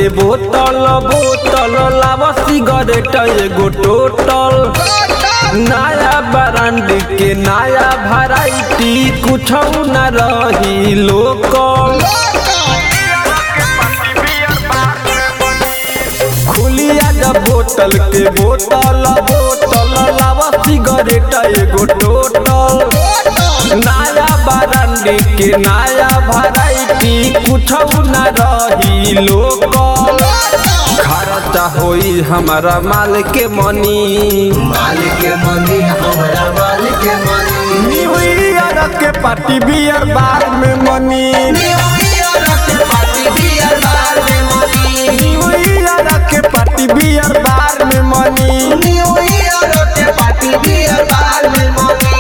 बोतल बोतल लाव सिगरेट एगो टोटल नया ब्रांड के नया वैरायटी कुछ न रही लोकल खुलिया जब बोतल के बोतल बोतल लाव सिगरेट एगो टोटल नया ब्रांड के नया वैरायटी कुछ न रही लोकल खर्चा होई हमारा माल के मनी मालिक के मनी हमरा मालिक के मनी न्यू ईयर के पार्टी बियर बार में मनी न्यू ईयर के पार्टी बियर बार में मनी न्यू ईयर के पार्टी बियर बार में मनी न्यू ईयर के पार्टी बियर बार में मनी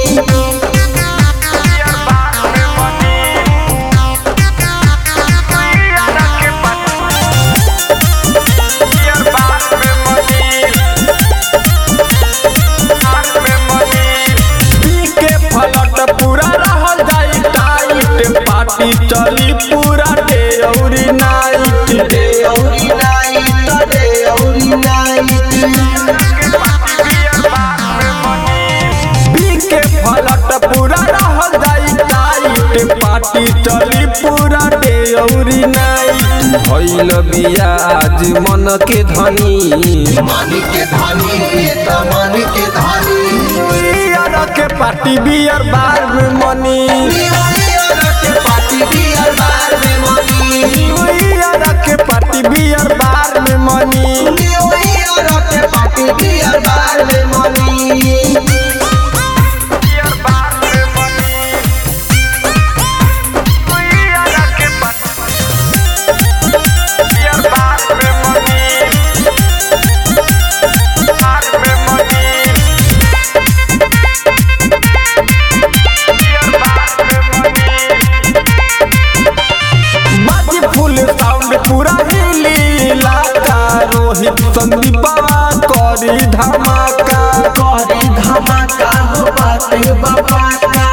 पी के फलट पूरा रहल जाई टाइट पार्टी चली पूरा डे औरी नाइट डे औरी नाइट डे औरी नाइट पी के फलट पूरा रहल जाई टाइट पार्टी चली पूरा डे औरी नाइट भइल बिया आज मन के धनी मालिक के धनी ये तो मालिक के धनी ईयर के पार्टी बियर बार में मनी न्यू ईयर के पार्टी बियर बार में मनी ईयर के पार्टी बियर बार में मनी न्यू ईयर के पार्टी बियर बार में मनी बाजी फुल साउंड पूरा हिली इलाका रोहित संदीपा करी धमाका करे धमाका हो बाते बाबा का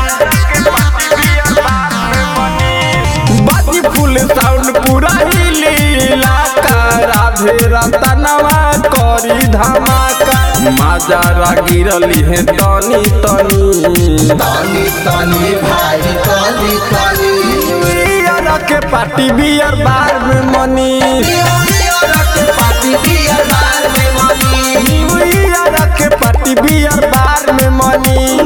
बाजी फुल साउंड पूरा हिली इलाका राधे रतनवा करी धमाका माजारा गिरली है तनी तनी तनी तनी भाई तनी तनी ईयर के पार्टी बियर बार में मनी न्यू ईयर के पार्टी बियर बार में मनी न्यू ईयर के पार्टी बियर बार में मनी